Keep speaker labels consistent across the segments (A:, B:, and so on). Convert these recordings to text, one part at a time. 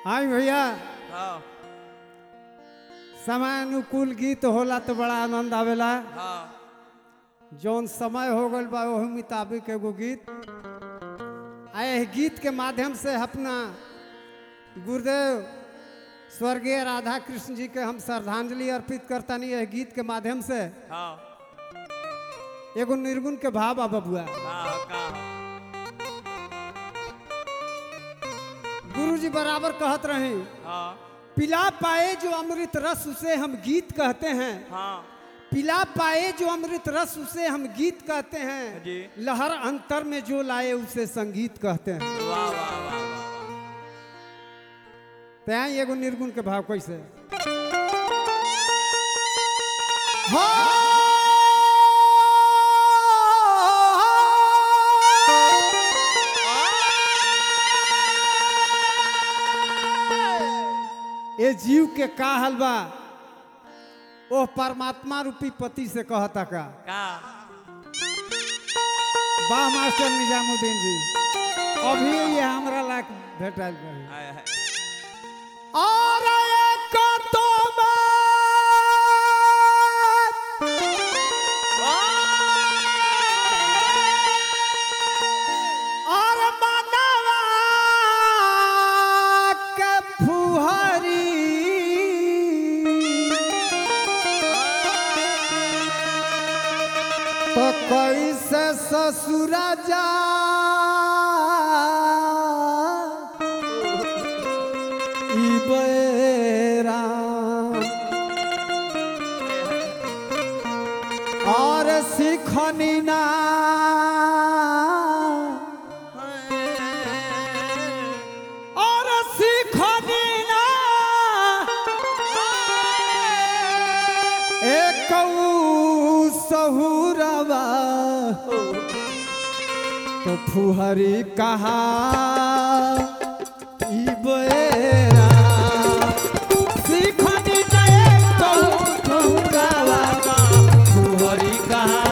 A: हाँ भैया
B: हाँ
A: समानुकूल गीत होला तो बड़ा आनंद आवेला
B: हाँ
A: जौन समय हो गल बा वही मुताबिक एगो गीत आ एह गीत के माध्यम से अपना गुरुदेव स्वर्गीय राधा कृष्ण जी के हम श्रद्धांजलि अर्पित करतानी यह गीत के माध्यम से
B: हाँ
A: एगो निर्गुण के भाव आ बबुआ
B: हाँ का
A: गुरु जी बराबर कहत रहे
B: हाँ
A: पिला पाए जो अमृत रस उसे हम गीत कहते हैं
B: हाँ
A: पिला पाए जो अमृत रस उसे हम गीत कहते हैं
B: जी।
A: लहर अंतर में जो लाए उसे संगीत कहते हैं
B: वाह वाह वाह वाह वाह
A: तैं एगो निर्गुण के भाव कैसे ये जीव के का हलवा ओ परमात्मा रूपी पति से कहता का
B: का
A: वाह मास्टर निजामुद्दीन जी अभी ये हमरा लायक भेटल बा
B: हाय हाय
A: और एक तो और मनवा के फुहरी तो कैसे ससुर जा ई बेरा और सिखनी ना और सिखनी ना एक सहुरवा तो फुहरी कहा ई बेरा सिखनी ना एक सहुरवा फुहरी कहा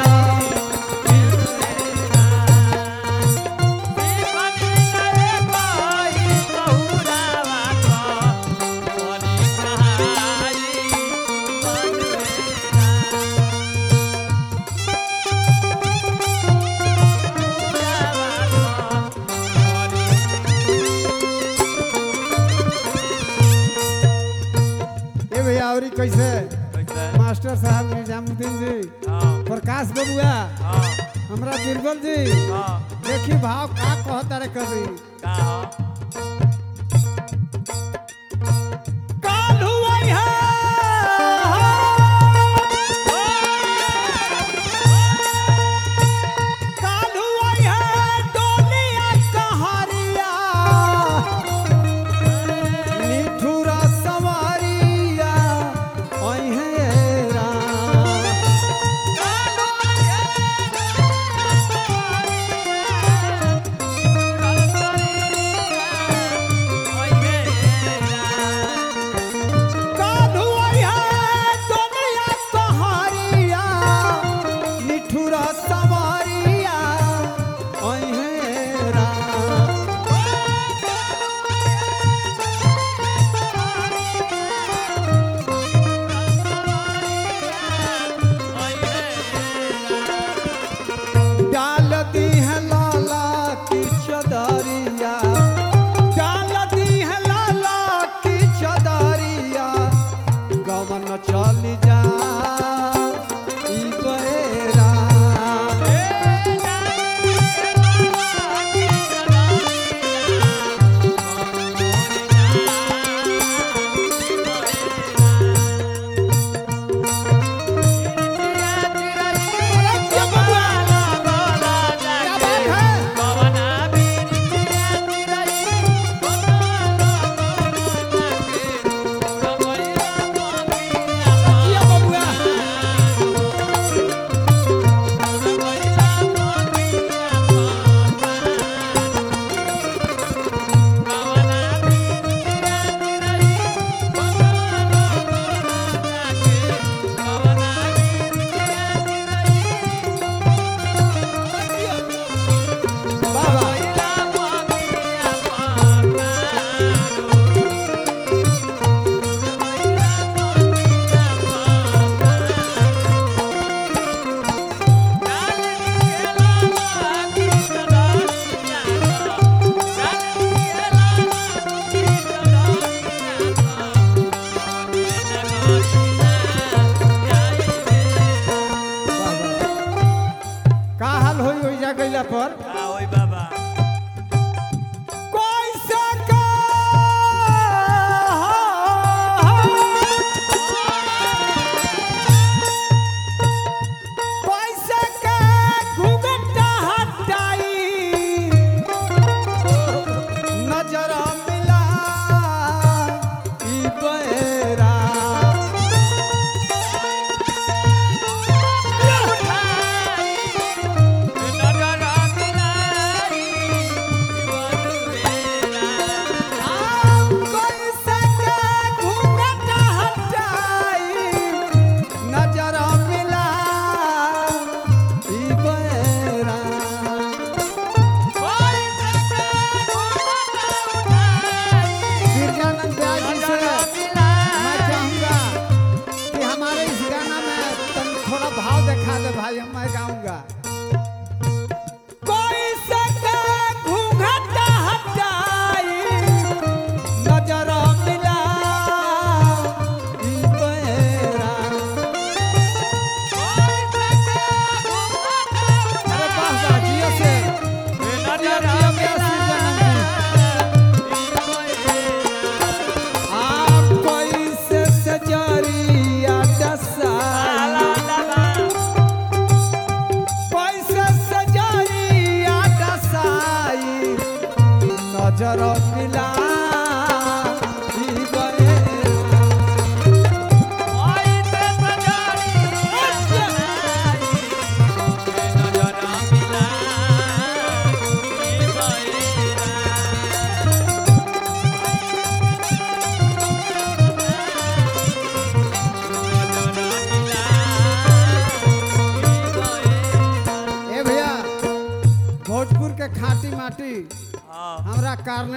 A: ए भैया औरी कैसे मास्टर साहब निजामुद्दीन जी प्रकाश बबुआ हमरा दुर्बल जी देखी भाव का कहता रे कभी काल्हू अइहा काल्हू अइहा डोलिया कहरिया निठुरा सवारिया अइहे राम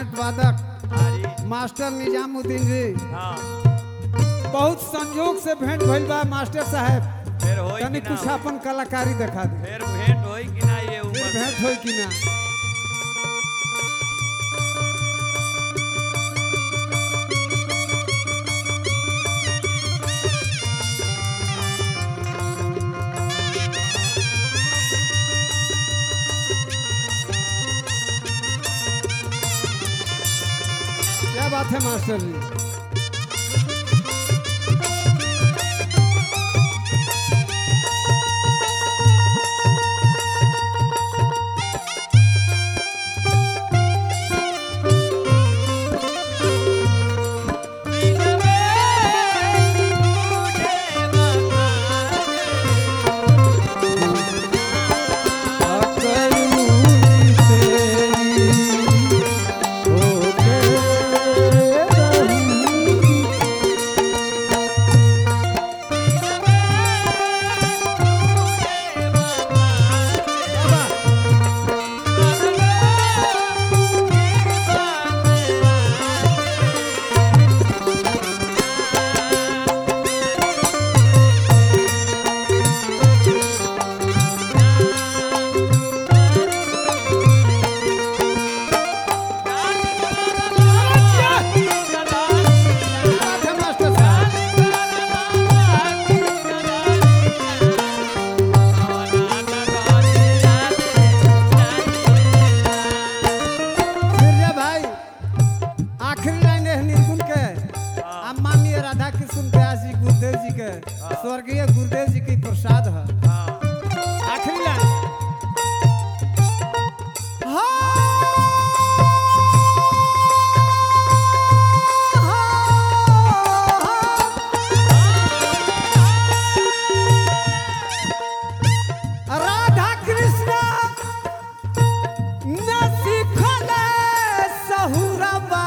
A: कार्नेट वादक
B: अरे
A: मास्टर निजामुद्दीन जी
B: हाँ
A: बहुत संयोग से भेंट भइल बा मास्टर साहब
B: फिर होई
A: तनी
B: कि ना
A: कुछ
B: होई?
A: अपन कलाकारी दिखा दे
B: फिर भेंट होई कि ना ये
A: फिर
B: उम्र
A: भेंट होई कि ना क्या बात है मास्टर जी अकरूरी तेरी होके रहूंगी। क्या बात है मास्टर साहब फिर भाई आखिरी लाइन है निर्गुण के आ माननीय राधा कृष्ण व्यास जी गुरुदेव जी के स्वर्गीय गुरुदेव जी के प्रसाद है आखिरी लाइन राधा कृष्ण न सिखले सहुरबा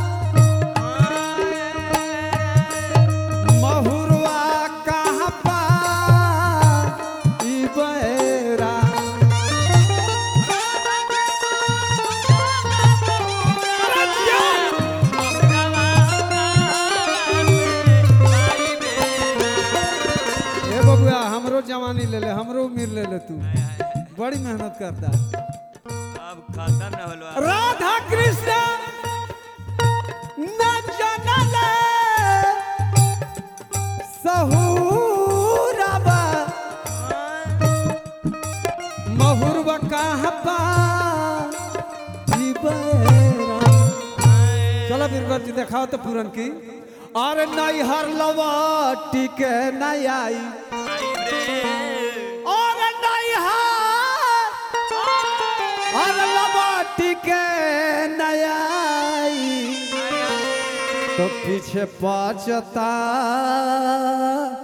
A: महुरवा कहाँ पा ई बेरा ए बबुआ हमरो जवानी ले ले हमरो उम्र ले ले तू बड़ी मेहनत करता
B: अब खत्म न होलो
A: राधा कृष्ण न जनले सहुरबा महुरवा कहाँ पा ई बेरा चलो बीरबल जी दिखाओ तो पूरन की अरे नहीं हर लवाटी के नहीं आई और नहीं हर हर लवाटी के नहीं आई तो पीछे पाचता